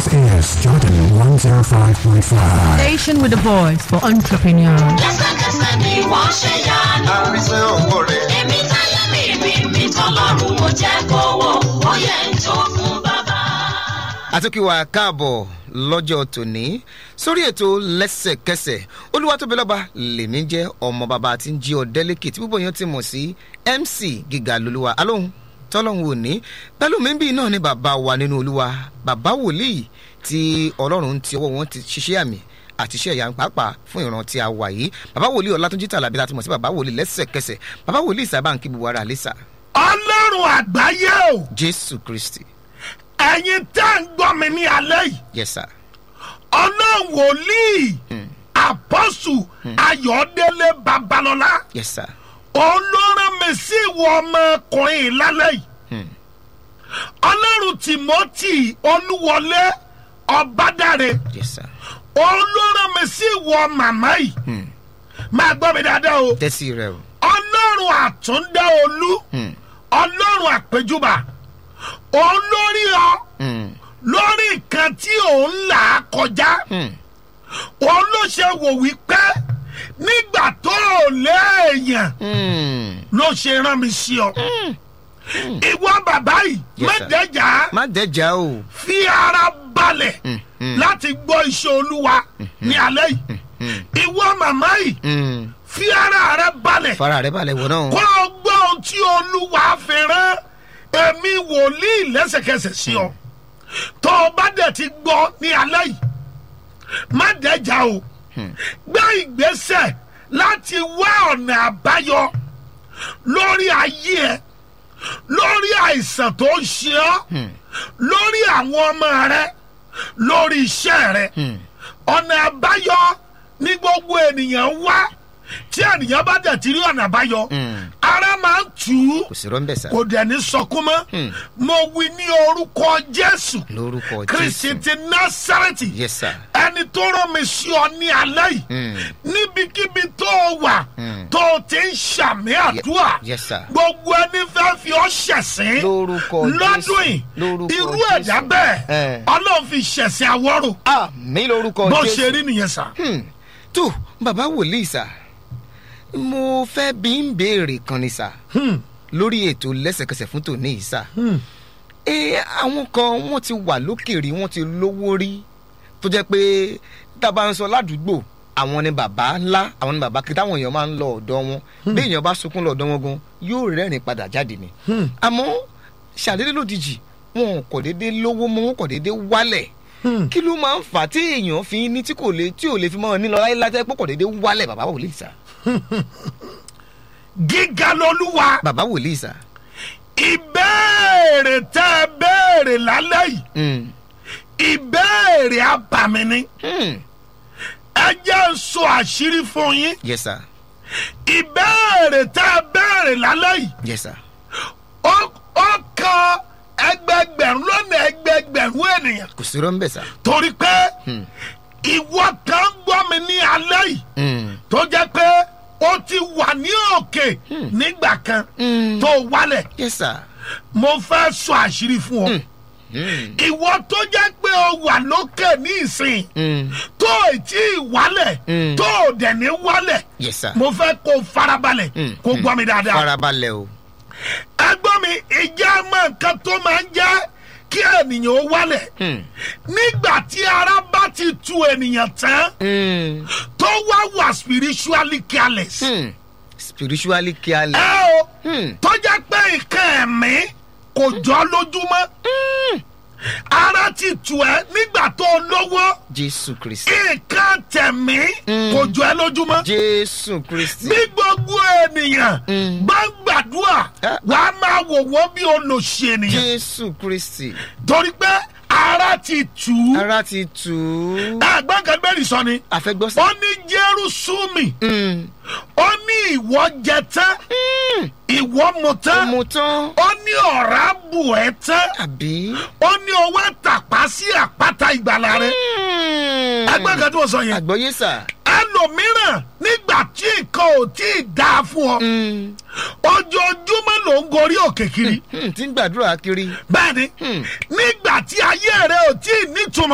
This is Jordan 105.5. Station with a voice for entrepreneurs. lẹ́sẹ̀kẹsẹ̀ ni wọ́n ṣe yanu. àrísẹ́ òwò rẹ̀. èmi táyé mi mi mi tọ́lọ́run mo jẹ́ kówó ó yẹ ń tó fún bàbá. àtúnkìwà káàbọ̀ lọ́jọ́ tòní sórí ètò lẹ́sẹ̀kẹsẹ̀ olúwatóbilọ́ba lèmi jẹ́ ọmọ bàbá tí ń jí ọ̀dẹ́lẹ́kì tí púpọ̀ yẹn ti mọ̀ sí mc gíga lolúwa alóhùn tọ́lọ́hún òní pẹ̀lú mi bí náà ni bàbá wa nínú olúwa bàbá wòlíì tí ọlọ́run ti ọwọ́ wọn ti ṣiṣẹ́ àmì àti iṣẹ́ ìyá pàápàá fún ìran tí a wà yìí bàbá wòlíì ọlátúnjí tàlàbí láti mọ̀ sí bàbá wòlíì lẹ́sẹ̀kẹsẹ̀ bàbá wòlíì sábà ń kí buwọ́ ara àlẹ́sà ọlọ́run àgbáyé o jésù kristi ẹ̀yin tẹ́ ń gbọ́ mi ní alẹ́ yìí yes sir ọlọ́run wòlíì àpọ́sù ayọ̀délé babalọ́lá yes sir olóran mi sí ìwọ ọmọkùnrin lálẹ́ yìí ọlọ́run timothy olúwọlé ọbádàrẹ yes sir olóran mi sí ìwọ màmá yìí máa gbọ́ mi dáadáa o tẹ́sí rẹ o ọlọ́run àtúndá olú ọlọ́run àpéjúbà olórí ọ Hmm. lórí nǹkan tí òun là á kọjá Hmm. òun ló ṣe wò wípé nígbà tó o léèyàn Hmm. ló ṣe rán mi sí ọ ìwọ bàbá yìí Yes, sir. mẹ́tẹ̀ẹ̀jà má dẹ́jà o. fi ara balẹ̀ mm. láti gbọ́ iṣẹ́ olúwa ní alẹ́ yìí ìwọ màmá yìí Hmm. fi ara rẹ balẹ̀ fara rẹ balẹ̀ wọ náà. kó o gbọ́ ohun tí olúwa fi rán èmi wòlíì lẹ́sẹ̀kẹsẹ̀ sí ọ tó o bá dẹ̀ ti gbọ́ ní alẹ́ yìí má dẹ́jà o gbé ìgbésẹ̀ láti wá ọ̀nà àbáyọ lórí ayé ẹ lórí àìsàn tó ń ṣe ọ́ lórí àwọn ọmọ rẹ lórí iṣẹ́ rẹ ọ̀nà àbáyọ ní gbogbo ènìyàn wá tí ènìyàn bá dẹ̀ ti rí ọ̀nà àbáyọ ara máa ń tù ú kò sí rọ́ńbẹ̀ sá. kò dẹ̀ ní sọkún mọ́ mo wí ní orúkọ jésù lórúkọ kristi jésù. ti násàrẹ́tì yes sir. ẹni tó rán mi sí ọ ní alẹ́ yìí Mm. níbikíbi tó o wà tó o ti ń ṣàmì àdúrà yes, sir. gbogbo ẹni fẹ́ fi ọ ṣẹ̀sín Lórúkọ lọ́dún Jésù. yìí Lórúkọ irú Jésù. ẹ̀dá bẹ́ẹ̀ Eh. ọlọ́run fi ṣẹ̀sín àwọ̀rò ah mi lórúkọ bó jésù. ṣe rí nìyẹn sà. Hmm. tó bàbá wòlíì sá mo fẹ́ bí ń béèrè kan ni sá lórí ètò lẹ́sẹ̀kẹsẹ̀ fún tòní yìí sá. ẹ àwọn kan wọ́n ti wà lókèèrè wọ́n ti lówó rí tó jẹ́ pé tá a bá ń sọ ládùúgbò àwọn ni bàbá ńlá àwọn ni bàbá kí táwọn èèyàn máa ń lọ ọ̀dọ́ wọn bí èèyàn bá sunkún lọ ọ̀dọ́ wọn gan yóò rẹ́rìn padà jáde ni àmọ́ ṣàdédé lójijì wọn kò déédé lówó mọ́ wọn kò déédé wálẹ̀ kí ló máa ń fà á tí èèyàn fi ní tí kò lè tí ò lè fi mọ́ ọ nílọ láyé látẹ́ pé kò déédé wálẹ̀ bàbá wòlíì sá gíga lolúwa bàbá wòlíì sá. ìbéèrè tẹ́ ẹ béèrè lálẹ́ yìí Hmm. ìbéèrè abàmì ni Hmm. ẹ jẹ́ ń sọ àṣírí fún yín yes sir ìbéèrè tẹ́ ẹ béèrè lálẹ́ yìí yes sir ó ó kan ẹgbẹgbẹ̀rún lọ́nà ẹgbẹgbẹ̀rún ènìyàn kò sí rọ́ńbẹ̀ sá. torí pé ìwọ kan gbọ́ mi ní alẹ́ yìí Hmm. tó jẹ́ pé ó ti wà ní òkè nígbà kan Hmm. tó wálẹ̀ yes sir. mo fẹ́ sọ àṣírí fún ọ Hmm. ìwọ tó jẹ́ pé o wà lókè ní ìsìn Hmm. tó ì tí ì wálẹ̀ Mm. tó ò dẹ̀ ní wálẹ̀ yes sir. mo fẹ́ kó o farabalẹ̀ Mm, kó o gbọ́ mi dáadáa. farabalẹ̀ o. ẹgbọ́n mi ìjà mọ nǹkan tó máa ń jẹ́ kí ènìyàn ó wálẹ̀ Hmm. nígbà tí ara bá ti tu ènìyàn tán Hmm. tó wá wà spiritually careless. Hmm. spiritually careless. ẹ o Hmm. tó jẹ́ pé nǹkan ẹ̀mí kò jọ lójúmọ́ ara ti tù ẹ́ nígbà tó lówó jésù kristi. nǹkan tẹ̀mí kò jọ ẹ́ lójúmọ́. jésù kristi. bí gbogbo ènìyàn Mm. bá ń gbàdúrà Ah. wàá máa wò wọ́n bí olòṣì ènìyàn jésù kristi. torí pé ara ti tù ú. ara ti tù ú. ẹgbẹ́ kan bẹ́ẹ̀ sọ ni àfẹ́gbọ́ sí. ó ní jérúsùmì Hmm. ó ní ìwọ jẹ tán ìwọ mu tán ọmọ tán. ó ní ọ̀rá bù ẹ́ tán àbí. ó ní owó tàpá sí àpáta ìgbàlá rẹ ẹgbẹ́ kan tí mo sọ yẹn àgbọ̀yé sà. ẹlòmíràn nígbà tí nǹkan ò tí ì dáa fún ọ Hmm. ojoojúmọ́ ló ń gorí òkè kiri Hmm. tí ń gbàdúrà kiri. bẹ́ẹ̀ ni Hmm. nígbà tí ayé rẹ ò tí ì nítumọ̀.